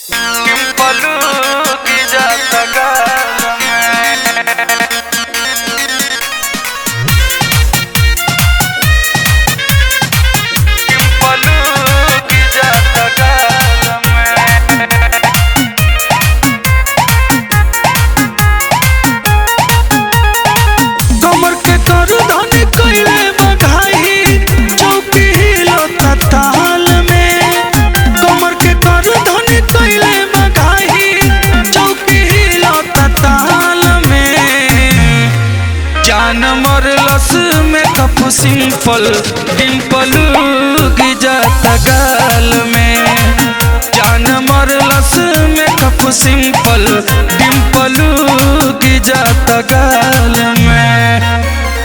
Kimpalu की जाता गाल में किmpalu की जाता गाल में कमर के कर धन कइले बघाई चौकी हिलो ताल में कमर के कर धन कइले बघाई चौकी हिलो ताल में जान मरलस में कप सिंपल डिम्पल गिजाता गाल में जान मरलस में कप सिंपल डिम्पल गिजाता गाल में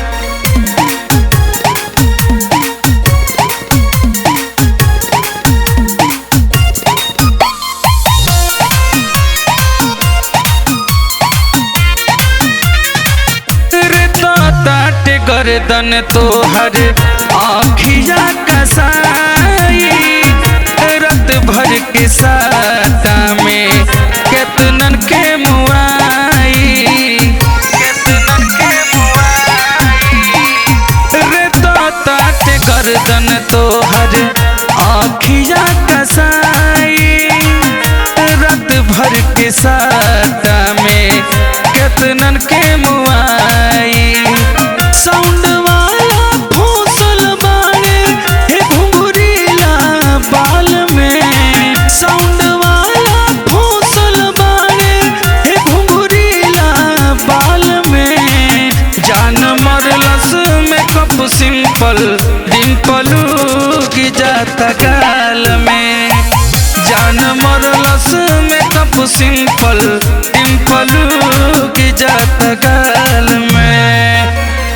रे ताट गर्दन तोहर आखिया कसाई रत भर के साता में केतनन के मुआई कितनन के मुआई रे ताट गर्दन तोहर आखिया कसाई रत भर के साता में केतनन के मुआई साउंड वाला फौसल बाड़े हे घुंघरीला बाल में साउंड वाला फौसल बाड़े हे घुंघरीला बाल में जान मरलस में कप सिंपल डिम्पलू की जाता गाल में जान मरलस में कप सिंपल डिम्पलू की जाता गाल में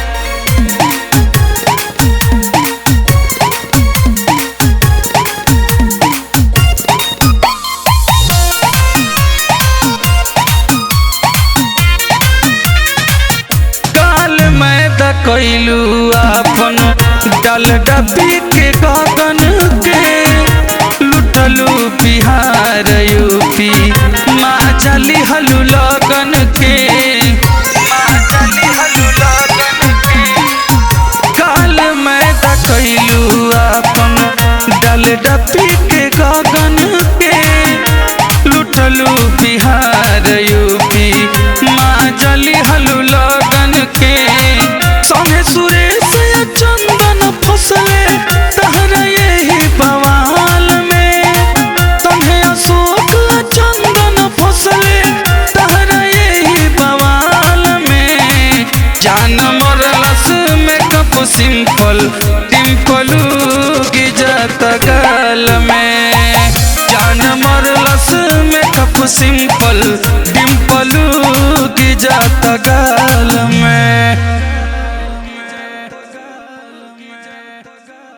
काल मैदा कैलू अपन डल डब्बी के गगन के लुटलू बिहार यूपी माँ चली हलू लगन के माँ चली हलू लगन के काल मैदा कैलू अपन डल डब्बी के गगन के लुटलू बिहार यूपी माँ जली हलू लगन के संगे सुरेश या चंदन फसले तहरा यही बवाल में संगे अशोक या चंदन फसले तहरा यही बवाल में जान मरलस में कप सिंपल टिम्पलू की जाता गाल में जान मरलस में कप सिंपल डिम्पलू की जाता गाल में